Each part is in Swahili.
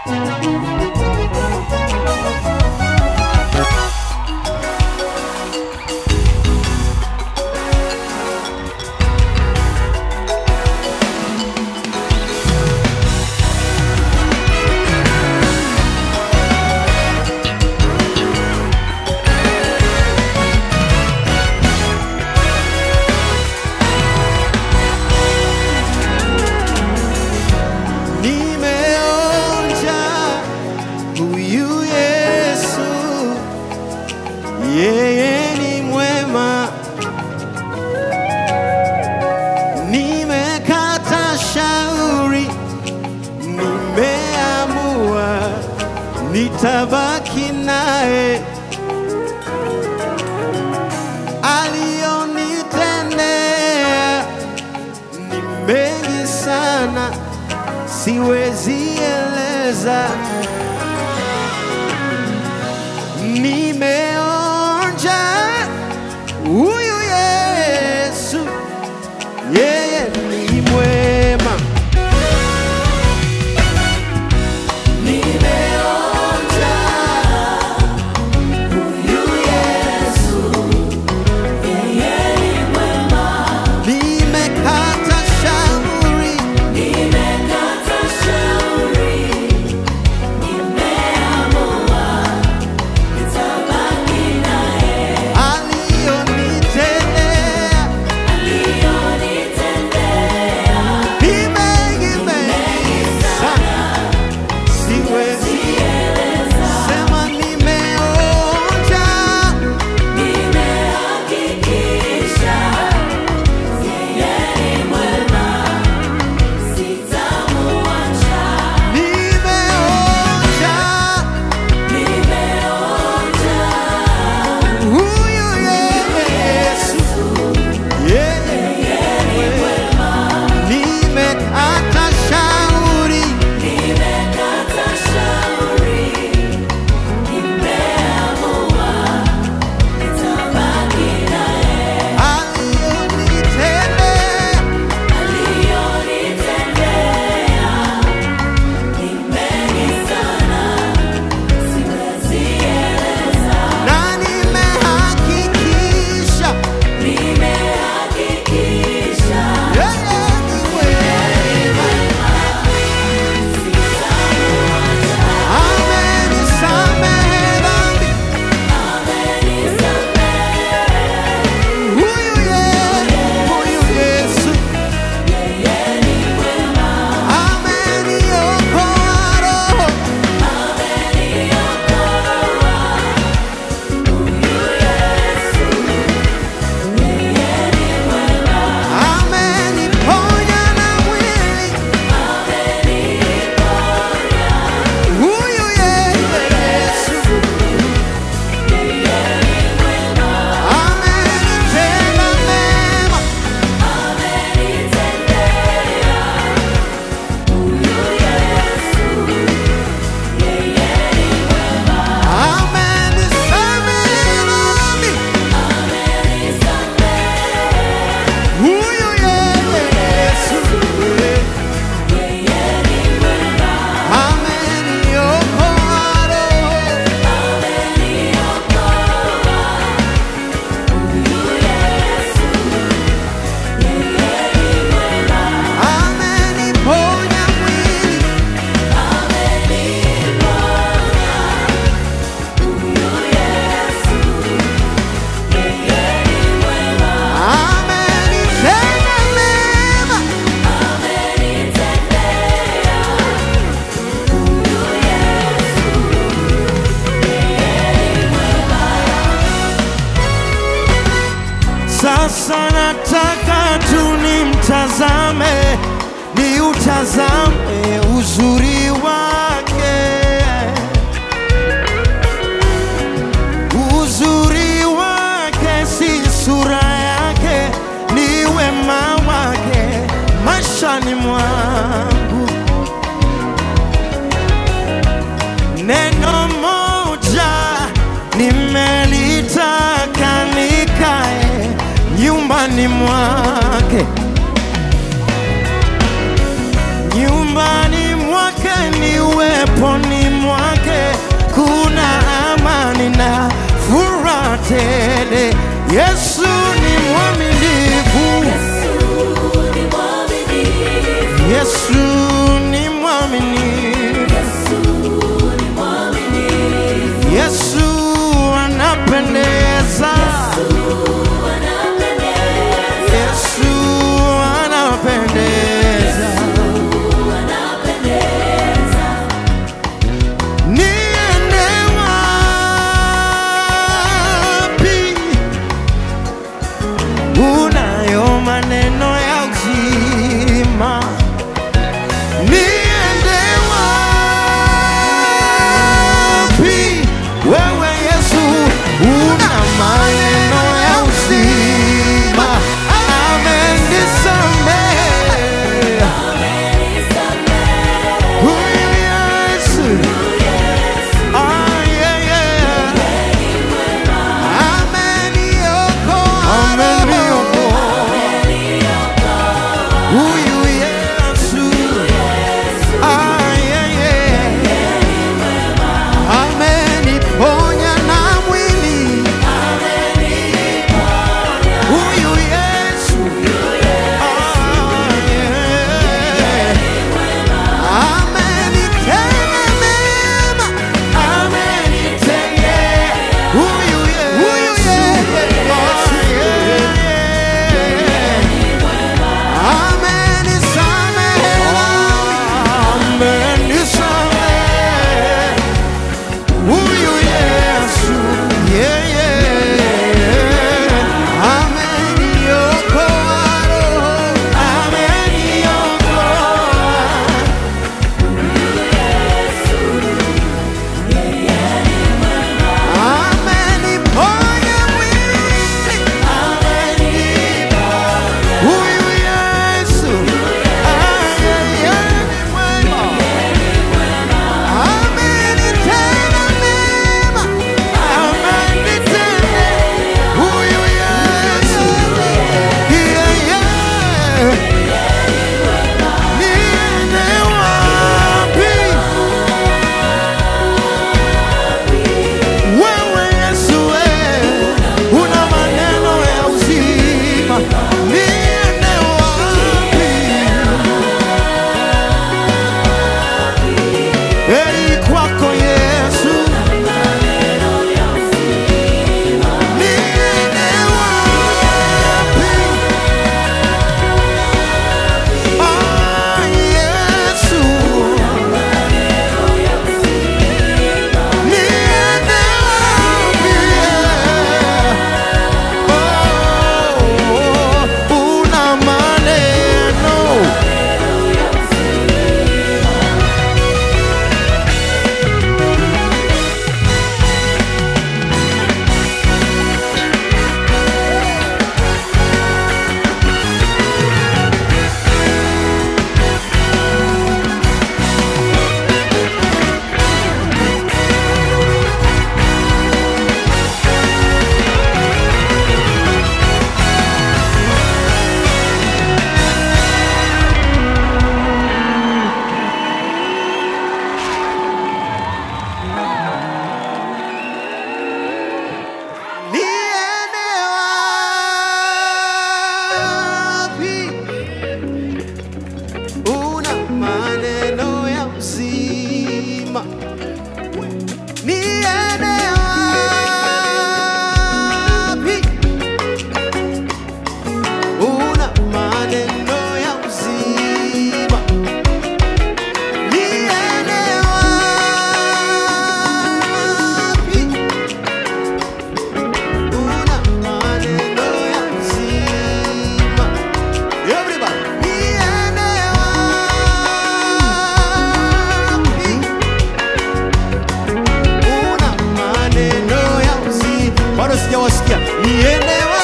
Nimeonja huyu Yesu, yeye ni mwema. Nimekata shauri, nimeamua nitabaki naye. Alionitendea ni mengi sana siwezi eleza. Nimeonja huyu Yesu, yeye ni mwema. Nimeonja huyu Yesu, yeye ni mwema. Nimekata shauri Nimekata shauri, nimeamua nitabaki naye. alionitendea Aliyonitendea ni mengi mengi sana, siwezi eleza, sema nimeonja nimehakikisha yeye ni mwema, sitamuacha. nimeonja Nimeonja huyu Yesu yeye ni mwema. nimekata shauri Nimekata shauri, nimeamua nitabaki naye. alionitendea Aliyonitendea ni mengi sana, siwezi eleza. na nimehakikisha Nimehakikisha yeye ni mwema. sitamuacha. amenisamehe dhambi Amenisamehe, huyu Yesu, huyu Yesu yeye ni mwema. ameniokoa roho Ameniokoa huyu Yesu, yeye ni mwema. ameniponya na mwili Ameniponya huyu Yesu yeye ni mwema. amenitenda mema Amenitendea huyu Yesu, yeye ni mwema. amenisamehe dhambi Amenisamehe huyu Yesu yeye ni mwema. ameniokoa roho Ameniokoa huyu Yesu, yeye ni mwema. ameniponya mwili Ameniponya huyu Yesu, yeye ni mwema. amenitenda mema Amenitendea huyu Yesu, yeye ni mwema. Sasa nataka tu nimtazame, niutazame uzuri wake, uzuri wake si sura yake, ni wema wake maishani mwangu. Neno moja nimelitaka nikae nyumbani mwake, nyumbani mwake milele. Yesu ni mwaminifu, Yesu ni mwaminifu, Yesu anapendeza, Yesu anapendeza. Niende wapi? Unayo maneno ya uzima. Niende wapi? Wewe Yesu una maneno ya uzima. Amenisamehe. Huyu Yesu. Ah, yeah, yeah. Ameniokoa. Huyu Yesu. Ah, yeah, yeah. Ameniponya na mwili. Huyu Yesu. Ah, yeah. Amenitenda mema. Amenitendea. Huyu Yesu. Ah, yeah. Amenisamehe Amenisamehe Huyu Yesu yeah, yeah. Ameniokoa roho Ameniokoa Ameniponya mwili Huyu Yesu ayeye ni mwema, amenitenda mema, amenitenda. Huyu Yesu yeye, niende wapi? Wewe Yesu, wewe una maneno ya uzima, niende wapi? Heri kwako Yesu, niende wapi? Ah, Yesu, niende wapi? Oh, una maneno Niende wapi? Una maneno ya uzima. Niende wapi? Una maneno ya uzima. Niende wapi? Una maneno ya uzima. Everybody. Niende wapi? Una maneno ya uzima. Bado sijawasikia. Niende wapi?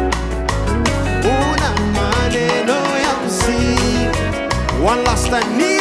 Una maneno ya uzima. One last time.